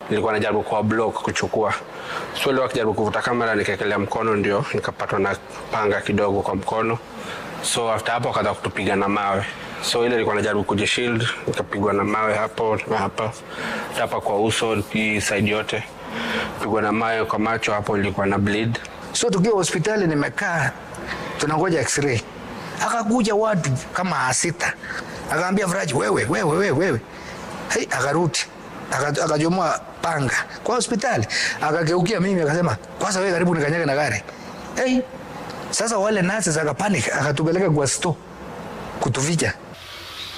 nilikuwa najaribu kwa block kuchukua so ile wakijaribu kuvuta kamera nikaekelea mkono ndio nikapatwa na panga kidogo kwa mkono so after hapo akaanza kutupiga na mawe so ile ilikuwa najaribu kujishield nikapigwa na mawe hapo na hapa hapa kwa uso hii side yote pigwa na mawe kwa macho hapo ilikuwa na bleed So tukiwa hospitali nimekaa tunangoja x-ray. Akakuja watu kama sita. Akaambia Faraji wewe wewe wewe wewe. Hey, akarudi. Aka- Akajomoa panga kwa hospitali. Akageukia mimi akasema, "Kwanza wewe karibu nikanyage na gari." Hey, sasa wale nurses akapanic akatupeleka kwa store kutuficha.